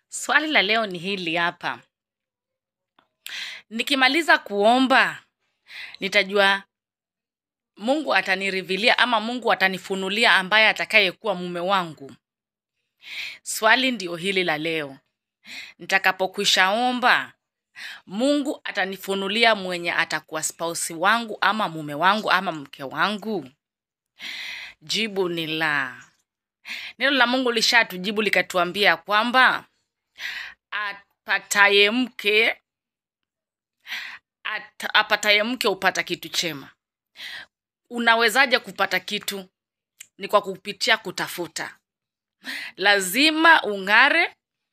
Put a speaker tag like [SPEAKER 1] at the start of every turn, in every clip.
[SPEAKER 1] Swali la leo ni hili hapa. Nikimaliza kuomba, nitajua Mungu atanirivilia ama Mungu atanifunulia ambaye atakayekuwa mume wangu. Swali ndio hili la leo. Nitakapokwisha omba, Mungu atanifunulia mwenye atakuwa spouse wangu ama mume wangu ama mke wangu. Jibu ni la. Neno la Mungu lishatujibu likatuambia kwamba apataye mke at, apataye mke hupata kitu chema. Unawezaje kupata kitu? Ni kwa kupitia kutafuta. Lazima ung'are,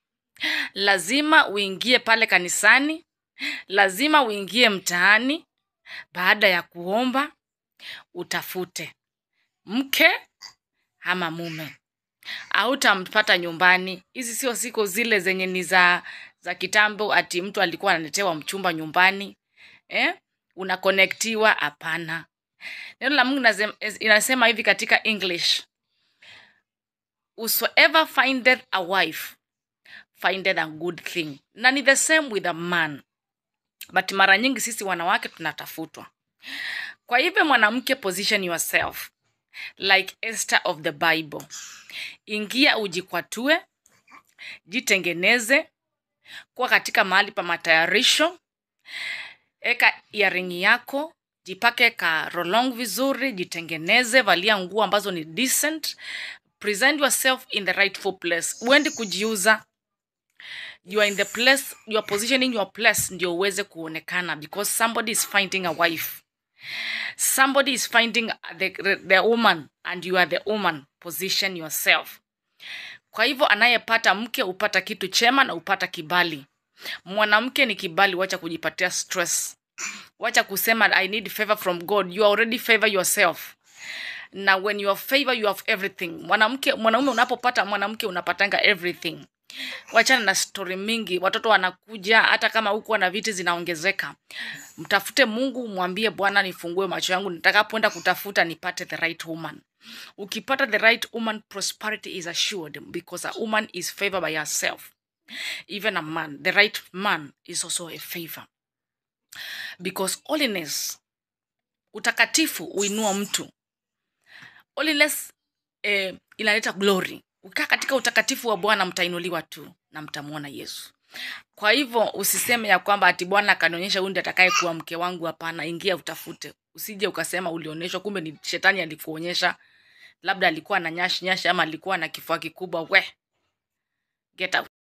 [SPEAKER 1] lazima uingie pale kanisani, lazima uingie mtaani. Baada ya kuomba, utafute mke ama mume hautampata nyumbani. Hizi sio siku zile zenye ni za za kitambo, ati mtu alikuwa analetewa mchumba nyumbani eh? Unakonektiwa? Hapana. Neno la Mungu inasema- inasema hivi katika English, whosoever findeth a wife findeth a good thing, na ni the same with a man, but mara nyingi sisi wanawake tunatafutwa. Kwa hivyo mwanamke, position yourself like Esther of the Bible. Ingia ujikwatue, jitengeneze, kuwa katika mahali pa matayarisho, eka earring yako, jipake ka rolong vizuri, jitengeneze, valia nguo ambazo ni decent, present yourself in the rightful place. Uendi kujiuza, you are in the place, you are positioning your place ndio uweze kuonekana because somebody is finding a wife somebody is finding the, the woman and you are the woman position yourself kwa hivyo anayepata mke hupata kitu chema na hupata kibali mwanamke ni kibali wacha kujipatia stress wacha kusema i need favor from god you already favor yourself na when you are favor you have everything mwanamke mwanaume unapopata mwanamke unapatanga everything wachana na stori mingi watoto wanakuja hata kama huku na viti zinaongezeka mtafute mungu mwambie bwana nifungue macho yangu nitakapoenda kutafuta nipate the right woman ukipata the right woman prosperity is assured because a woman is favored by herself even a man the right man is also a favor because holiness utakatifu uinua mtu holiness eh, inaleta glory ukaa katika utakatifu wa bwana mtainuliwa tu na mtamwona yesu kwa hivyo usiseme ya kwamba ati bwana akanionyesha huyu ndiye atakaye kuwa mke wangu hapana ingia utafute usije ukasema ulionyeshwa kumbe ni shetani alikuonyesha labda alikuwa na nyashi nyashi ama alikuwa na kifua kikubwa we get out